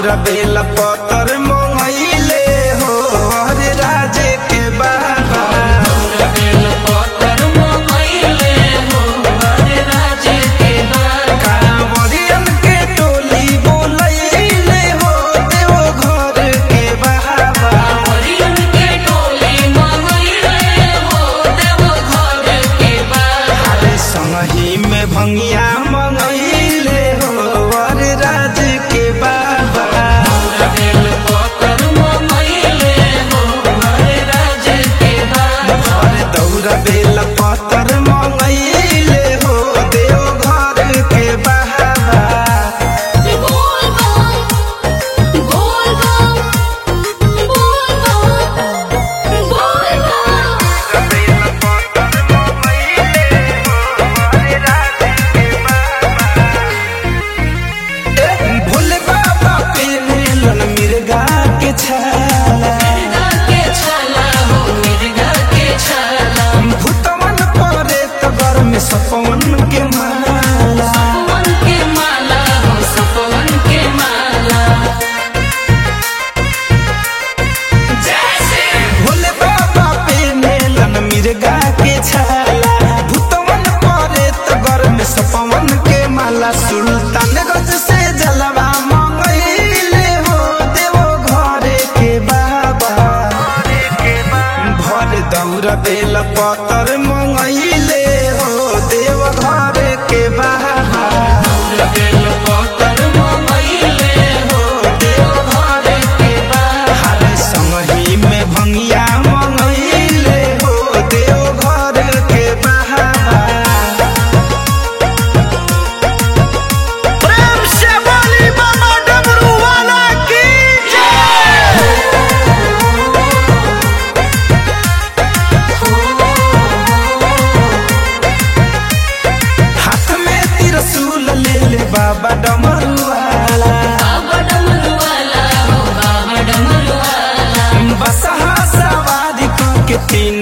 दौरा बेला पतर मंगैले हो हरे राजे के बाबा कांवरियन के टोली बोलैले हो देव घर के बाबा हरे संगही में भंगिया मंगैले हो हरे राजे के बाबा हरे दौरा बेला पतर मंगैले हो देव घर के बाबा भोले बाबा पे लन मिर्गा के छाला भूतवन परे तगर में सपवन के माला भोले बाबा पे लन मिर्गा के छाला भूतवन परे तगर में सपवन के माला सुल्तान गज से जलवा मंगैले हो देवो घरे के बाबा भर दौरा बेल पतर मंगैले हो देव घरे के बाबा हरे संगही में भंगिया मंगैले हो देव घर के बाबा प्रेम से बोली बाबा डमरू वाला की हाथ में त्रिशूल ले ले बाबा डमरुआला बसहा सवारी क के तीन